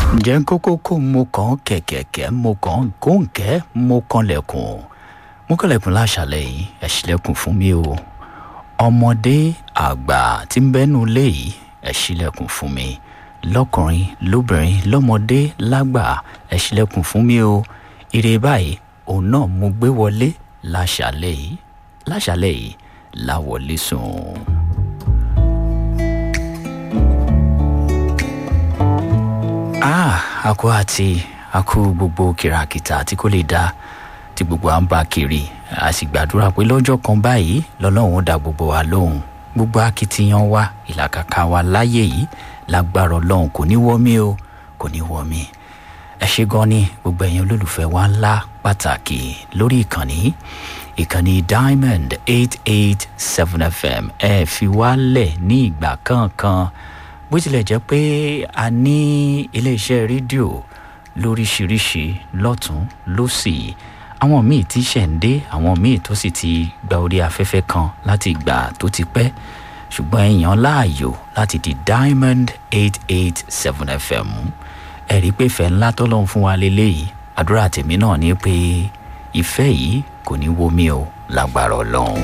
ǹjẹ́ kókó kó mo kàn kẹ̀kẹ̀kẹ́ mo kàn góńkẹ́ mo kanlẹ̀kùn mo kanlẹ̀kùn láṣàlẹ̀ yìí ẹ ṣílẹ̀kùn fún mi o ọmọdé àgbà tí ń bẹ́nu ilé yìí ẹ ṣílẹ̀kùn fún mi lọ́kùnrin lóbìnrin lọ́mọdé lágbà ẹ ṣílẹ̀kùn fún mi o ire báyìí òun náà mo gbé wọlé láṣàlẹ̀ yìí láṣàlẹ̀ yìí láwọlé sùn. ah àkó àti àkó gbogbo kìràkìtà tí kò lè dá tí gbogbo à ń bá kiri a sì gbàdúrà pé lọ́jọ́ kan báyìí lọ́lọ́run ó dá gbogbo wa lóhùn gbogbo akitiyan wa ìlàkàkà wa láyé yìí lágbára ọlọ́run kò ní wọ́ mi o kò ní wọ́ mi ẹ ṣe gan ni gbogbo ẹ̀yin olólùfẹ́ wa ńlá pàtàkì lórí ìkànnì ìkànnì diamond eight eight seven fm ẹ fi wá lẹ̀ ní ìgbà kankan bó tilẹ̀ jẹ́ pé a ní iléeṣẹ́ rédíò lóríṣiríṣi lọ́tún lọ́sì àwọn míì tí ṣẹ̀ ń dé àwọn míì tó sì ti gba orí afẹ́fẹ́ kan láti ìgbà tó ti pẹ́ ṣùgbọ́n èèyàn láàyò láti di diamond eight eight seven fm ẹ rí i pé ìfẹ́ ńlá tọ́lọ́run fún wa lélẹ́yìí àdúrà tèmi náà ni pé ìfẹ́ yìí kò ní wo mi o lágbára ọlọ́run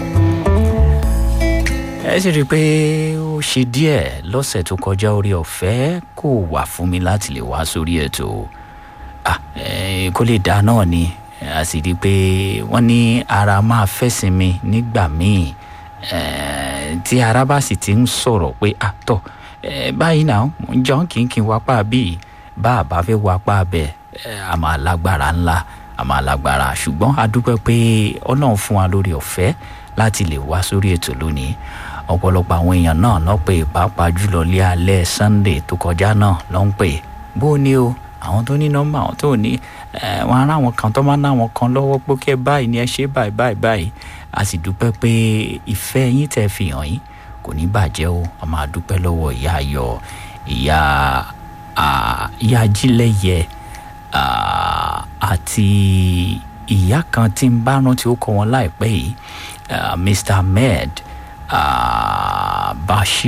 ẹ sì rí i pé ó ṣe díẹ̀ lọ́sẹ̀ tó kọjá orí ọ̀fẹ́ kò wà fún mi láti lè wá sórí ètò kó lè dá náà ni a sì rí i pé wọ́n ní ara máa fẹ́ sinmi nígbà míì tí ara bá sì ti ń sọ̀rọ̀ pé àtọ̀ báyìí náà mo ń jọ́ kínkín wapá bíi bá a bá fẹ́ wapá bẹ́ẹ̀ a máa lágbára ńlá a máa lágbára ṣùgbọ́n a dúpẹ́ pé ọlọ́run fún wa lórí ọ̀fẹ́ láti lè wá sórí ètò lónìí ọ̀pọ̀lọpọ̀ àwọn èèyàn náà lọ́ pé pàápàá jùlọ lé alẹ́ sunday tó kọjá náà lọ́ ń pè bó o ní o àwọn tó ní nọ́mbà àwọn tó ní wọn ará àwọn kan tó máa ná àwọn kan lọ́wọ́ pé kẹ́ báyìí ni ẹ ṣe báyìí báyìí báyìí a sì dúpẹ́ pé ìfẹ́ yín tẹ́ fi hàn yín kò ní bàjẹ́ o a máa dúpẹ́ lọ́wọ́ ìyá ayọ̀ ìyá ìyá ajílẹ̀yẹ àti ìyá kan tí ń bá rántí ó kọ wọn láìpẹ́ yìí mr ahmed uh, bashir